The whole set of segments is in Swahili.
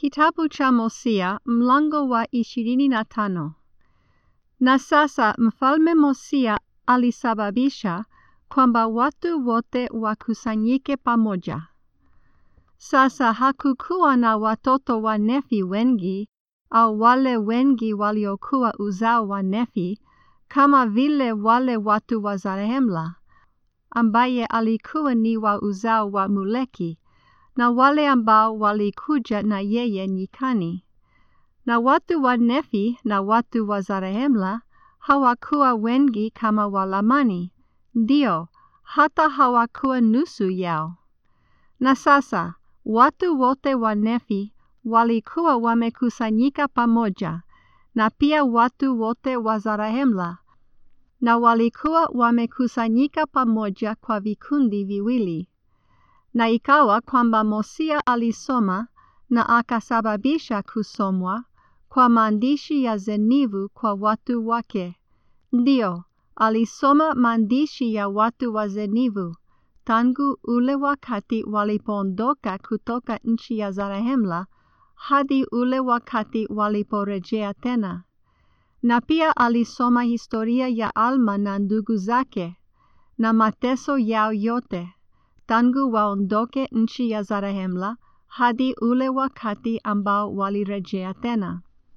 Kitabu cha Hosea mlango wa ishirini na tano. Na sasa mfalme Hosea alisababisha kwamba watu wote wakusanyike pamoja. Sasa hakukuwa na watoto wa Nefi wengi au wale wengi waliokuwa uzao wa Nefi kama vile wale watu wa Zarehemla ambaye alikuwa ni wa uzao wa Moleki na wale ambao walikuja na yeye nyikani. Na watu wa Nefi na watu wa Zarehemla hawakuwa wengi kama wa Lamani, ndio hata hawakuwa nusu yao. Na sasa watu wote wa Nefi walikuwa wamekusanyika pamoja, na pia watu wote wa Zarehemla, na walikuwa wamekusanyika pamoja kwa vikundi viwili. Na ikawa kwamba Hosea alisoma na akasababisha kusomwa kwa maandishi ya zenivu kwa watu wake. Ndio, alisoma maandishi ya watu wa zenivu tangu ule wakati walipoondoka kutoka nchi ya Zarehemla hadi ule wakati waliporejea tena. Na pia alisoma historia ya Alma na ndugu zake na mateso yao yote tangu waondoke nchi ya Zarehemla hadi ule wakati ambao walirejea tena.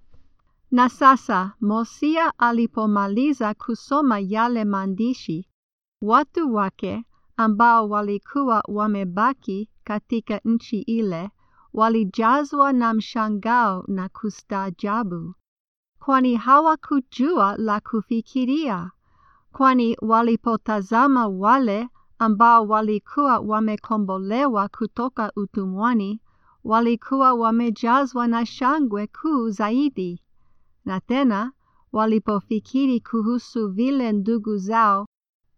Na sasa Hosea alipomaliza kusoma yale maandishi, watu wake ambao walikuwa wamebaki katika nchi ile walijazwa na mshangao na kustaajabu, kwani hawakujua la kufikiria, kwani walipotazama wale ambao walikuwa wamekombolewa kutoka utumwani, walikuwa wamejazwa na shangwe kuu zaidi. Na tena walipofikiri kuhusu vile ndugu zao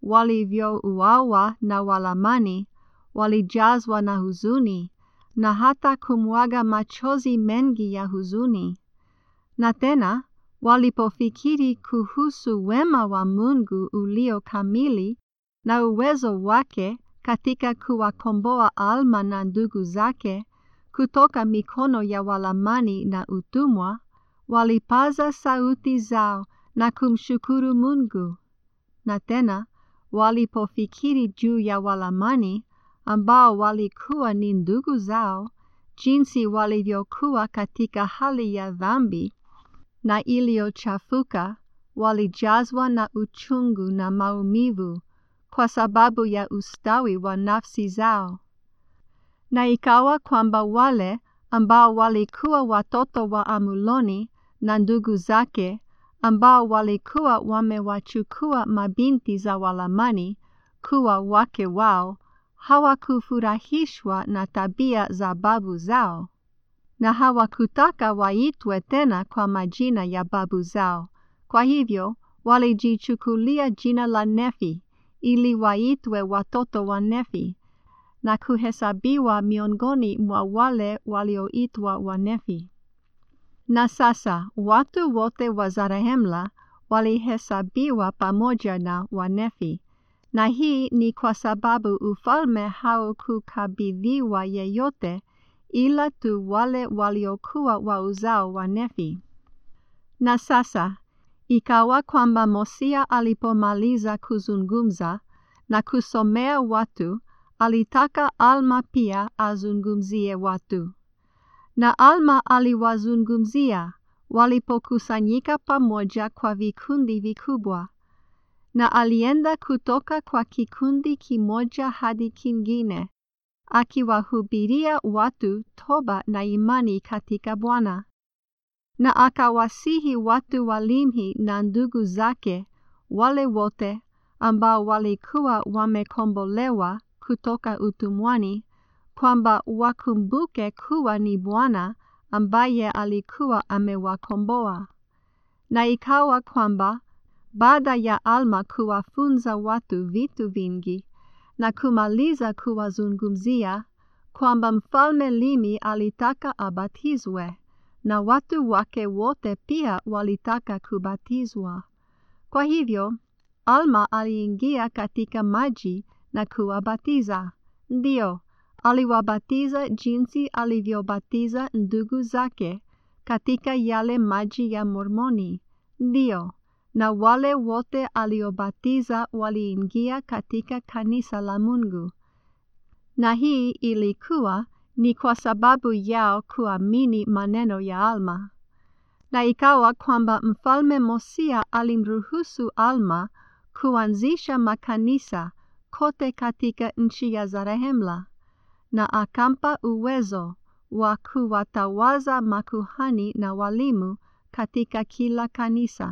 walivyouawa na Walamani, walijazwa na huzuni na hata kumwaga machozi mengi ya huzuni. Na tena walipofikiri kuhusu wema wa Mungu ulio kamili na uwezo wake katika kuwakomboa Alma na ndugu zake kutoka mikono ya Walamani na utumwa, walipaza sauti zao na kumshukuru Mungu. Na tena walipofikiri juu ya Walamani ambao walikuwa ni ndugu zao, jinsi walivyokuwa katika hali ya dhambi na iliyochafuka, walijazwa na uchungu na maumivu kwa sababu ya ustawi wa nafsi zao. Na ikawa kwamba wale ambao walikuwa watoto wa Amuloni na ndugu zake ambao walikuwa wamewachukua mabinti za Walamani kuwa wake wao, hawakufurahishwa na tabia za babu zao, na hawakutaka waitwe tena kwa majina ya babu zao. Kwa hivyo walijichukulia jina la Nefi ili waitwe watoto wa Nefi na kuhesabiwa miongoni mwa wale walioitwa Wanefi. Na sasa watu wote wa Zarehemla walihesabiwa pamoja na Wanefi, na hii ni kwa sababu ufalme haukukabidhiwa yeyote ila tu wale waliokuwa wa uzao wa Nefi. Na sasa ikawa kwamba Hosea alipomaliza kuzungumza na kusomea watu, alitaka Alma pia azungumzie watu. Na Alma aliwazungumzia walipokusanyika pamoja kwa vikundi vikubwa, na alienda kutoka kwa kikundi kimoja hadi kingine, akiwahubiria watu toba na imani katika Bwana. Na akawasihi watu wa Limhi na ndugu zake wale wote ambao walikuwa wamekombolewa kutoka utumwani kwamba wakumbuke kuwa ni Bwana ambaye alikuwa amewakomboa. Na ikawa kwamba baada ya Alma kuwafunza watu vitu vingi na kumaliza kuwazungumzia, kwamba mfalme Limi alitaka abatizwe na watu wake wote pia walitaka kubatizwa. Kwa hivyo Alma aliingia katika maji na kuwabatiza. Ndio, aliwabatiza jinsi alivyobatiza ndugu zake katika yale maji ya Mormoni. Ndiyo, na wale wote aliobatiza waliingia katika kanisa la Mungu. Na hii ilikuwa ni kwa sababu yao kuamini maneno ya Alma. Na ikawa kwamba Mfalme Mosia alimruhusu Alma kuanzisha makanisa kote katika nchi ya Zarehemla na akampa uwezo wa kuwatawaza makuhani na walimu katika kila kanisa.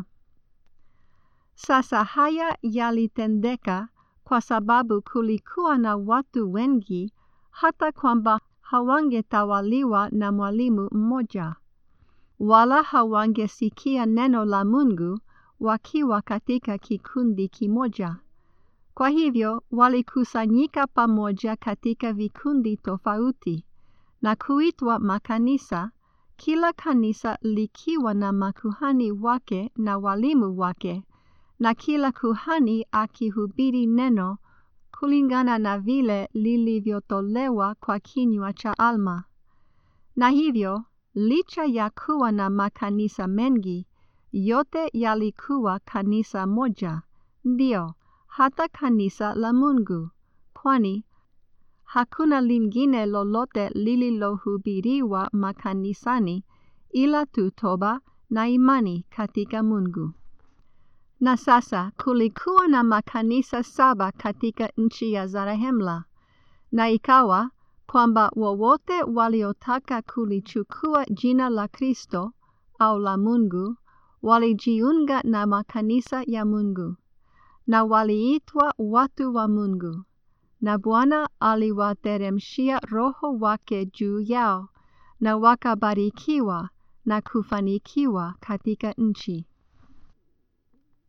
Sasa haya yalitendeka kwa sababu kulikuwa na watu wengi hata kwamba hawangetawaliwa na mwalimu mmoja, wala hawangesikia neno la Mungu wakiwa katika kikundi kimoja. Kwa hivyo walikusanyika pamoja katika vikundi tofauti na kuitwa makanisa, kila kanisa likiwa na makuhani wake na walimu wake, na kila kuhani akihubiri neno kulingana na vile lilivyotolewa kwa kinywa cha Alma. Na hivyo, licha ya kuwa na makanisa mengi, yote yalikuwa kanisa moja, ndio hata kanisa la Mungu, kwani hakuna lingine lolote lililohubiriwa makanisani ila tu toba na imani katika Mungu. Na sasa kulikuwa na makanisa saba katika nchi ya Zarehemla, na ikawa kwamba wowote waliotaka kulichukua jina la Kristo au la Mungu walijiunga na makanisa ya Mungu na waliitwa watu wa Mungu, na Bwana aliwateremshia Roho wake juu yao, na wakabarikiwa na kufanikiwa katika nchi.